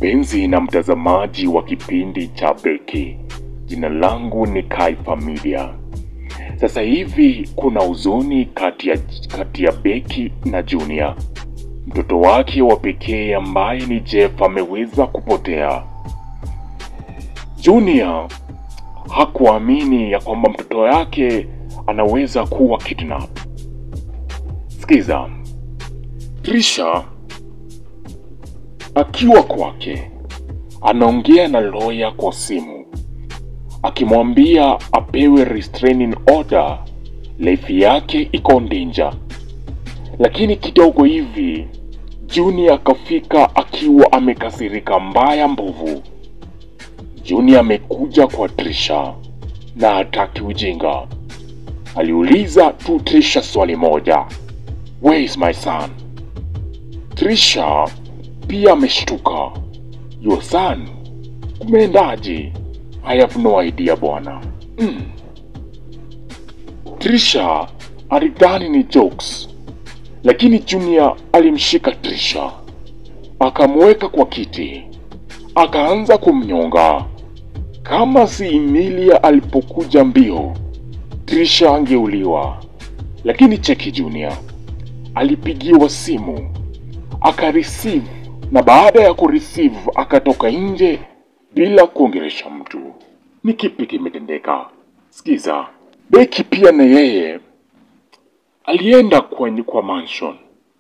Mpenzi na mtazamaji wa kipindi cha Beki, jina langu ni Kai Familia. Sasa hivi kuna huzuni kati ya, kati ya Beki na Junior. Mtoto wake wa pekee ambaye ni Jeff ameweza kupotea. Junior hakuamini ya kwamba mtoto wake anaweza kuwa kidnap. Sikiza, Trisha akiwa kwake anaongea na lawyer kwa simu akimwambia apewe restraining order, life yake iko danger. Lakini kidogo hivi Junior akafika akiwa amekasirika mbaya mbovu. Junior amekuja kwa Trisha na hataki ujinga. Aliuliza tu Trisha swali moja, where is my son? Trisha pia ameshtuka, your son, kumeendaje? I have no idea bwana. Mm. Trisha alidhani ni jokes, lakini Junior alimshika Trisha akamweka kwa kiti akaanza kumnyonga. Kama si Emilia alipokuja mbio, Trisha angeuliwa. Lakini cheki Junior alipigiwa simu akareceive, na baada ya kureceive akatoka nje bila kuongelesha mtu. Ni kipi kimetendeka? Sikiza, Beki pia na yeye alienda kwenye kwa mansion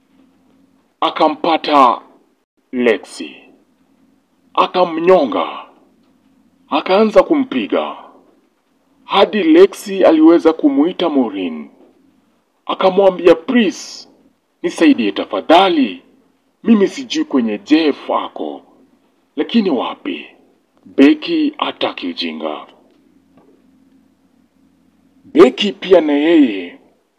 akampata Lexi akamnyonga akaanza kumpiga hadi Lexi aliweza kumuita Maureen akamwambia Pris, nisaidie tafadhali, mimi sijui kwenye Jeff ako, lakini wapi? Beki hataki ujinga. Beki pia na yeye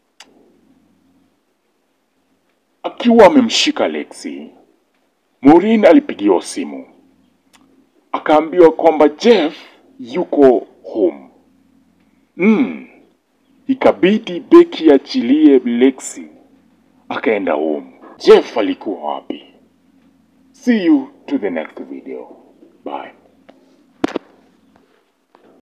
akiwa amemshika Lexi, Maureen alipigiwa simu akaambiwa kwamba Jeff yuko home. Mm. Ikabidi Beki achilie Lexi akaenda home. Jeff alikuwa wapi? See you to the next video. Bye.